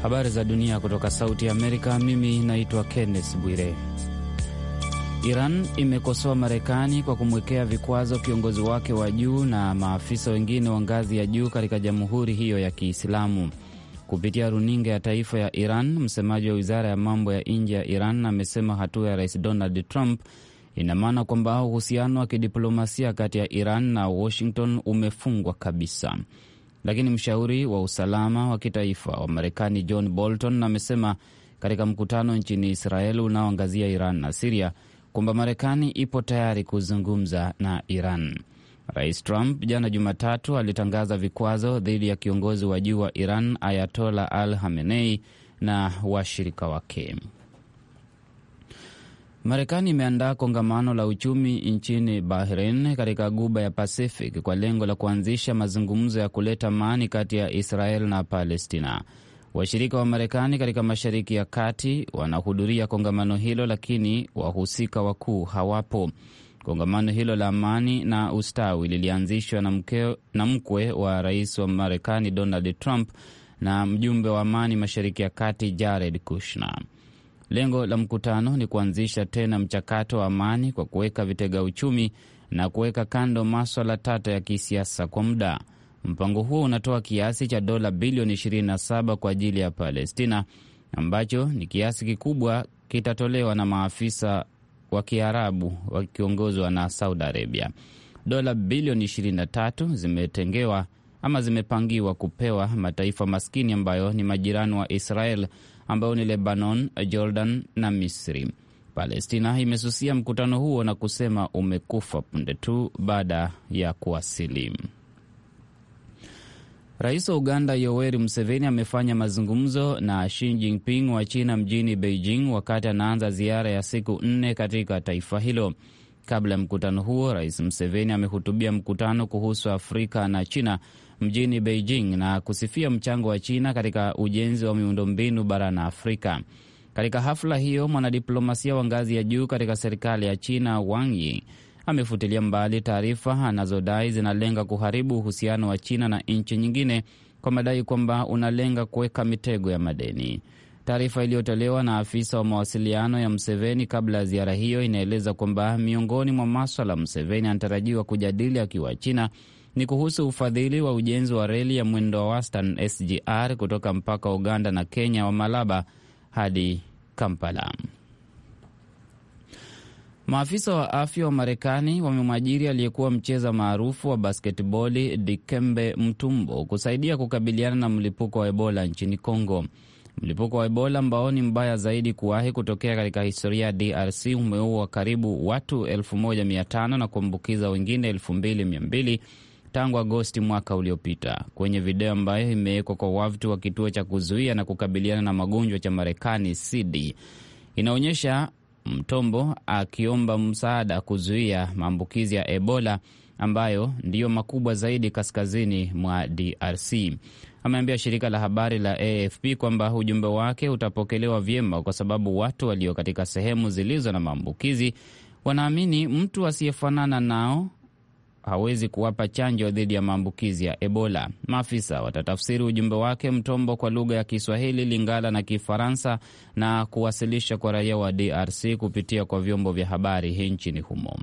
Habari za dunia kutoka Sauti ya Amerika. Mimi naitwa Kenneth Bwire. Iran imekosoa Marekani kwa kumwekea vikwazo kiongozi wake wa juu na maafisa wengine wa ngazi ya juu katika jamhuri hiyo ya Kiislamu. Kupitia runinga ya taifa ya Iran, msemaji wa wizara ya mambo ya nje ya Iran amesema hatua ya rais Donald Trump ina maana kwamba uhusiano wa kidiplomasia kati ya Iran na Washington umefungwa kabisa. Lakini mshauri wa usalama wa kitaifa wa Marekani John Bolton amesema katika mkutano nchini Israel unaoangazia Iran na Siria kwamba Marekani ipo tayari kuzungumza na Iran. Rais Trump jana Jumatatu alitangaza vikwazo dhidi ya kiongozi wa juu wa Iran Ayatola Al Hamenei na washirika wake. Marekani imeandaa kongamano la uchumi nchini Bahrain katika guba ya Pacific kwa lengo la kuanzisha mazungumzo ya kuleta amani kati ya Israel na Palestina. Washirika wa Marekani katika Mashariki ya Kati wanahudhuria kongamano hilo, lakini wahusika wakuu hawapo. Kongamano hilo la amani na ustawi lilianzishwa na, na mkwe wa rais wa Marekani Donald Trump na mjumbe wa amani Mashariki ya Kati Jared Kushner. Lengo la mkutano ni kuanzisha tena mchakato wa amani kwa kuweka vitega uchumi na kuweka kando maswala tata ya kisiasa kwa muda. Mpango huo unatoa kiasi cha dola bilioni 27 kwa ajili ya Palestina, ambacho ni kiasi kikubwa kitatolewa na maafisa wa Kiarabu wakiongozwa na Saudi Arabia. Dola bilioni 23 zimetengewa ama zimepangiwa kupewa mataifa maskini ambayo ni majirani wa Israel ambayo ni Lebanon, Jordan na Misri. Palestina imesusia mkutano huo na kusema umekufa punde tu baada ya kuwasili. Rais wa Uganda Yoweri Museveni amefanya mazungumzo na Xi Jinping wa China mjini Beijing wakati anaanza ziara ya siku nne katika taifa hilo. Kabla ya mkutano huo, Rais Museveni amehutubia mkutano kuhusu Afrika na China mjini Beijing na kusifia mchango wa China katika ujenzi wa miundombinu barani Afrika. Katika hafla hiyo, mwanadiplomasia wa ngazi ya juu katika serikali ya China Wang Yi amefutilia mbali taarifa anazodai zinalenga kuharibu uhusiano wa China na nchi nyingine kwa madai kwamba unalenga kuweka mitego ya madeni. Taarifa iliyotolewa na afisa wa mawasiliano ya Mseveni kabla ya ziara hiyo inaeleza kwamba miongoni mwa maswala Mseveni anatarajiwa kujadili akiwa China ni kuhusu ufadhili wa ujenzi wa reli ya mwendo wa wastani SGR kutoka mpaka wa Uganda na Kenya wa Malaba hadi Kampala. Maafisa wa afya wa Marekani wamemwajiri aliyekuwa mcheza maarufu wa basketboli Dikembe Mutombo kusaidia kukabiliana na mlipuko wa Ebola nchini Congo. Mlipuko wa Ebola ambao ni mbaya zaidi kuwahi kutokea katika historia ya DRC umeua karibu watu 1500 na kuambukiza wengine 2200 tangu Agosti mwaka uliopita. Kwenye video ambayo imewekwa kwa wavuti wa kituo cha kuzuia na kukabiliana na magonjwa cha Marekani CD inaonyesha Mtombo akiomba msaada kuzuia maambukizi ya Ebola ambayo ndiyo makubwa zaidi kaskazini mwa DRC. Ameambia shirika la habari la AFP kwamba ujumbe wake utapokelewa vyema kwa sababu watu walio katika sehemu zilizo na maambukizi wanaamini mtu asiyefanana nao hawezi kuwapa chanjo dhidi ya maambukizi ya Ebola. Maafisa watatafsiri ujumbe wake Mtombo kwa lugha ya Kiswahili, Lingala na Kifaransa na kuwasilisha kwa raia wa DRC kupitia kwa vyombo vya habari nchini humo.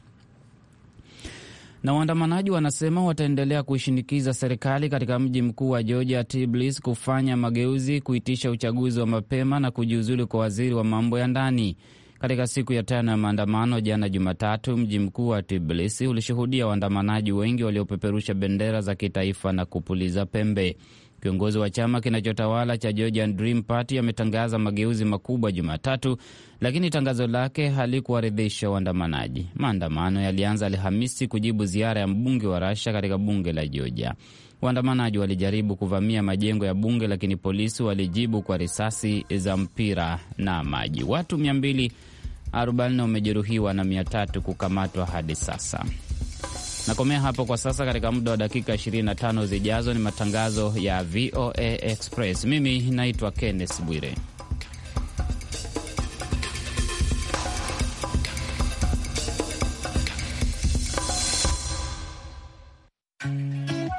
Na waandamanaji wanasema wataendelea kuishinikiza serikali katika mji mkuu wa Georgia, Tbilisi, kufanya mageuzi, kuitisha uchaguzi wa mapema na kujiuzulu kwa waziri wa mambo ya ndani. Katika siku ya tano ya maandamano jana Jumatatu, mji mkuu wa Tbilisi ulishuhudia waandamanaji wengi waliopeperusha bendera za kitaifa na kupuliza pembe. Kiongozi wa chama kinachotawala cha Georgian Dream Party ametangaza mageuzi makubwa Jumatatu, lakini tangazo lake halikuwaridhisha waandamanaji. Maandamano yalianza Alhamisi kujibu ziara ya mbunge wa Rasha katika bunge la Georgia. Waandamanaji walijaribu kuvamia majengo ya bunge, lakini polisi walijibu kwa risasi za mpira na maji. Watu 240 wamejeruhiwa na 300 kukamatwa hadi sasa. Nakomea hapo kwa sasa. Katika muda wa dakika 25 zijazo ni matangazo ya VOA Express. Mimi naitwa Kenneth Bwire.